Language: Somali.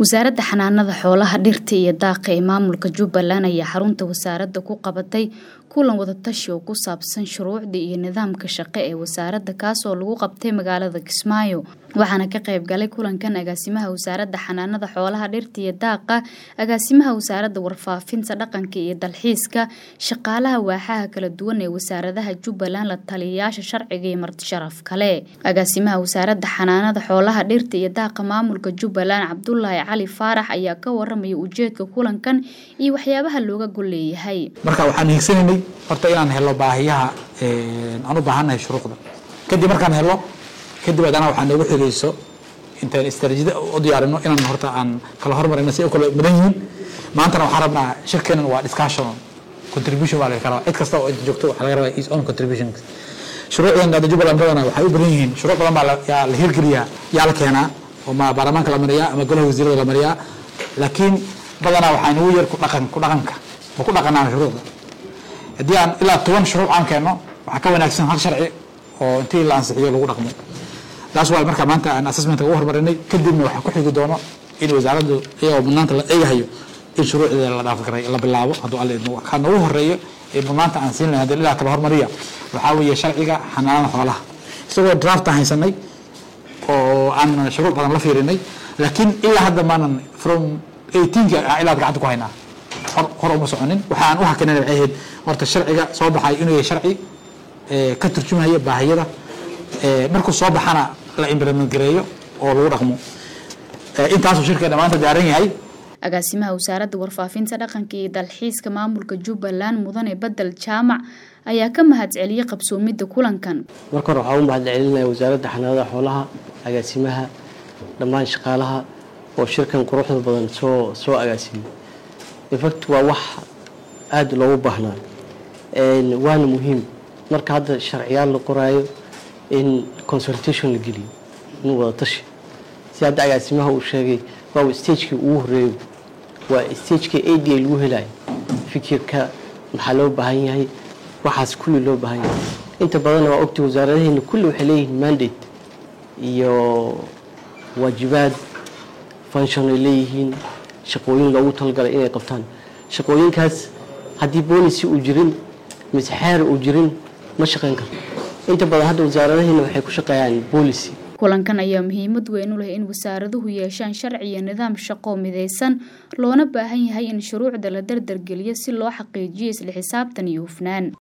wasaaradda xanaanada xoolaha dhirta iyo daaqa ee maamulka jubbaland ayaa xarunta wasaaradda ku qabatay kulan wadatashi oo ku saabsan shuruucda iyo nidaamka shaqo ee wasaaradda kaasoo lagu qabtay magaalada kismaayo waxaana ka qayb galay kulankan agaasimaha wasaaradda xanaanada xoolaha dhirta iyo daaqa agaasimaha wasaaradda warfaafinta dhaqanka iyo dalxiiska shaqaalaha waaxaha kala duwan ee wasaaradaha jubbaland la taliyayaasha sharciga iyo martisharaf kale agaasimaha wasaaradda xanaanada xoolaha dhirta iyo daaqa maamulka jubbaland cabdulaahi cali faarax ayaa ka waramaya ujeedka kulankan iyo waxyaabaha looga gol leeyahay marka waxaan hiigsanaynay horta inaan helo baahiyaha aan u baahannahay shuruucda kadib markaan helo kadib haddana waxaa noogu xigayso intaan istaraatiijiyada u diyaarino inaan horta aan kala hormarino si ay u kala mudan yihiin maantana waxaan rabnaa shirkeenan waa discussion contribution baa laga rabaa cid kasta oo inta joogto waxaa laga rabaa his own contribution shuruucdan hadda jubbaland badana waxay u badan yihiin shuruuc badan baa yaa la hirgeliyaa yaa la keenaa oo ma baarlamaanka la mariyaa ama golaha wasiirada la mariyaa laakiin badanaa waxaa nagu yar ku dhaqan ku dhaqanka ma ku dhaqanaa shuruucda haddii aan ilaa toban shuruuc aan keenno waxaa ka wanaagsan hal sharci oo intii la ansixiyo lagu dhaqmo taas waa marka maanta aan assessmentka ugu hormarinay kadibna waxaa ku xigi doono in wasaaraddu iyagoo mudnaanta la eegahayo in shuruucdeeda la dhaafgaray la bilaabo hadduu alle idmo waxaa noogu horeeyo ee mudnaanta aan siin lahay haddii ilaa kala hormariya waxaa weeye sharciga xanaanada xoolaha isagoo draft aan haysanay oo aan shuruuc badan la fiirinay laakiin ilaa hadda maanan from eighteenka ilaa gacanta ku haynaa hor hor uma soconin waxaan u hakanayna waxay ahayd horta sharciga soo baxay inuu yahay sharci ka turjumaya baahiyada markuu soo baxana la implement gareeyo oo lagu dhaqmo intaasuu shirkeena maanta daaran yahay agaasimaha wasaaradda warfaafinta dhaqanka iyo dalxiiska maamulka jubbaland mudane bedel jaamac ayaa ka mahadceliyey qabsoomidda kulankan marka hore waxaa u mahadcelinaya wasaaradda xanaanada xoolaha agaasimaha dhammaan shaqaalaha oo shirkan quruxda badan soo soo agaasimay infact waa wax aada loogu baahnaa waana muhiim marka hadda sharciyaal la qoraayo in consultation la geliyo in wada tashi si hadda agaasimaha uu sheegay waa stagekii ugu horeeyo waa stagekii a d a lagu helayo fikirka maxaa loo baahan yahay waxaas kulli loo baahan yahay inta badanna waa ogtay wasaaradaheena kulli waxay leeyihiin mandate iyo waajibaad function ay leeyihiin shaqooyin loogu talagalay inay qabtaan shaqooyinkaas haddii boolicy uu jirin mise xeer uu jirin ma shaqayn karto inta badan hadda wasaaradaheena waxay ku shaqeeyaan boolicy kulankan ayaa muhiimad weyn u leh in wasaaraduhu yeeshaan sharci iyo nidaam shaqo midaysan loona baahan yahay in shuruucda la dardargeliyo si loo xaqiijiyo isla xisaabtan iyo hufnaan